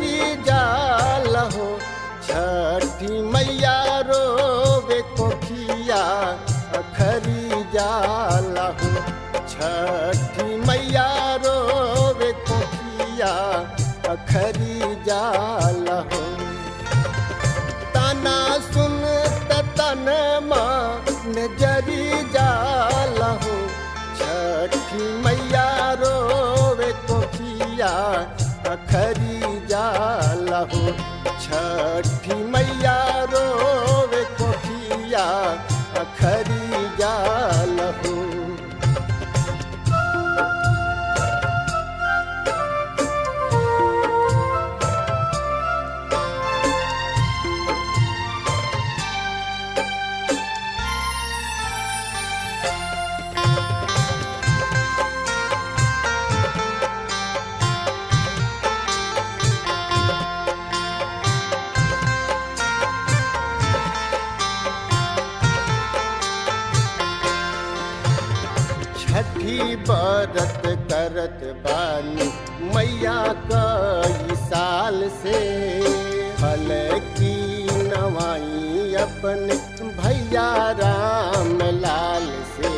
झरी जाल हो छठी मैया रोवे कोखिया अखरी जाल हो छठी मैया रोवे कोखिया अखरी जाल हो ताना सुन तन मन जरी जाल हो छठी मैया रोवे कोखिया अखरी जाल हो छठी मैया रोवे कोखिया अखरी जाल हो छठी बरत करत बानी मैया कई साल से फल की नवाई अपन भैया राम लाल से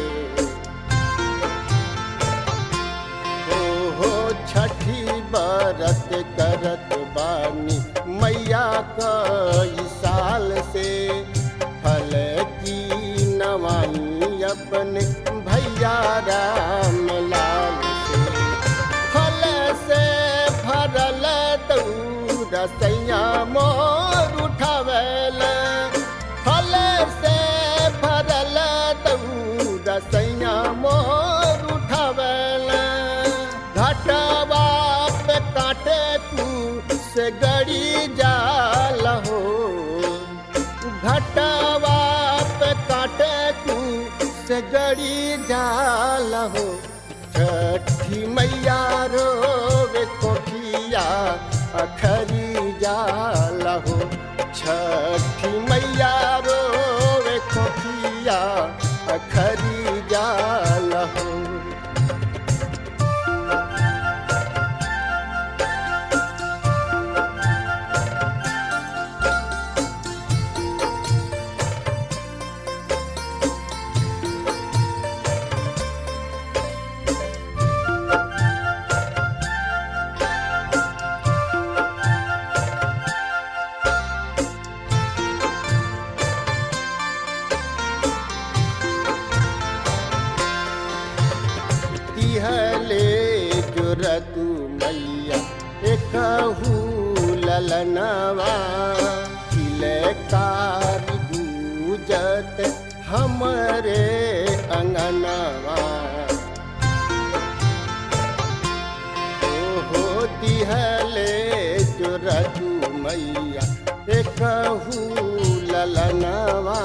हो हो छठी बरत करत बानी मैया कई साल से फल की नवाई अपन भैया राम लाल से फल से भरल दौड़ सैया मोर उठावल फल से भरल दौड़ सैया मोर उठावल घटवा पे काटे तू से गड़ी जाल हो घटवा पे काटे तू से गड़ी जाल हो छठी मैया रोवे कोठिया अखरी जाल हो छठी मैया रोवे कोठिया अखरी जाल हो तिहले जुरतु मैया एकहू ललनवा किलकार गूजत हमरे अंगनवा ओहो तिहले जुरतु मैया एकहू ललनवा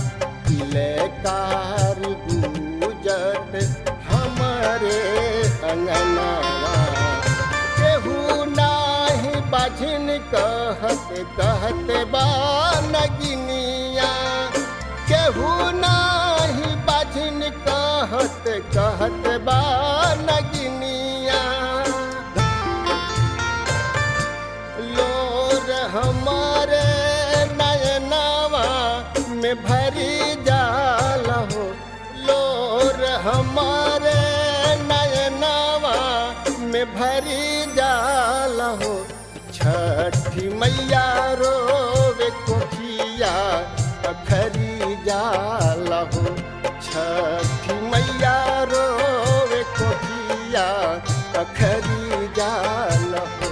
किलकार गूजत हमरे अंगनवा केहू नाही बाझिन कहत कहत बा नगिनिया केहू नाही बाझिन कहत कहत बा नगिनिया लोर हमारे नयनवा में भरी जाल हो लोर हमारे नयनवा में भरी जाल हो छठी मैया रोवे कोठिया अखरी जाल हो छठी मैया रोवे कोठिया अखरी जाल हो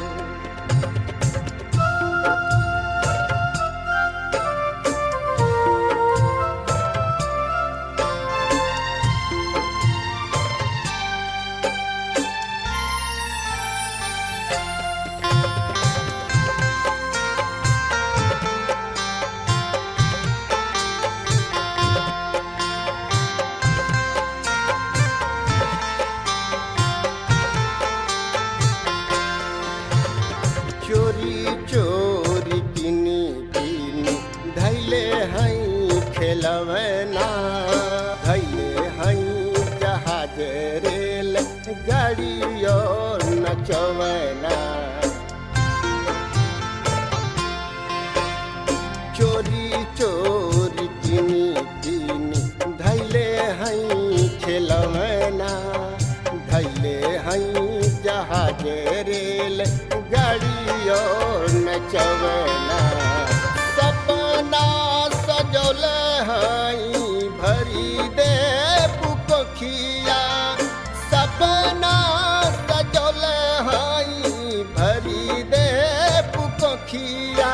रचवना सपना सजौल हई भरी दे पुकोखिया सपना सजौल हई भरी दे पुकोखिया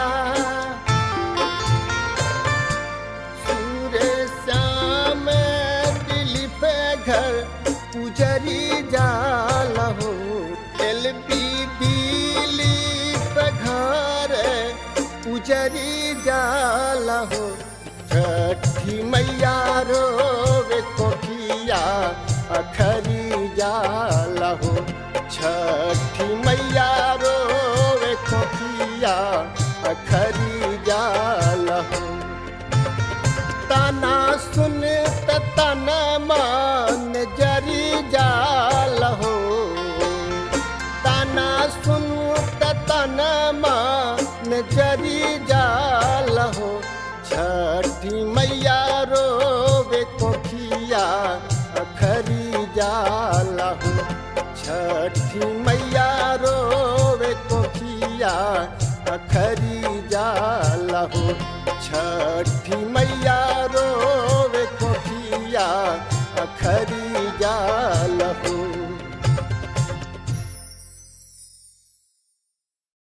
सूर्य श्याम दिल पे घर पुजरी जाल हो एल पी दिली पे घर पुजरी जाल हो छठी मैया रोवे कोठिया अखरी जाल हो छठी मैया रोवे कोठिया अखरी जाल हो ताना सुन त तना मान जरी जाल हो ताना सुन त तना मान जरी जाल हो छठी मैया रोवे कोठिया अखरी जाल हो छठी मैया रोवे कोठिया अखरी जाल हो छठी मैया रोवे कोठिया अखरी जा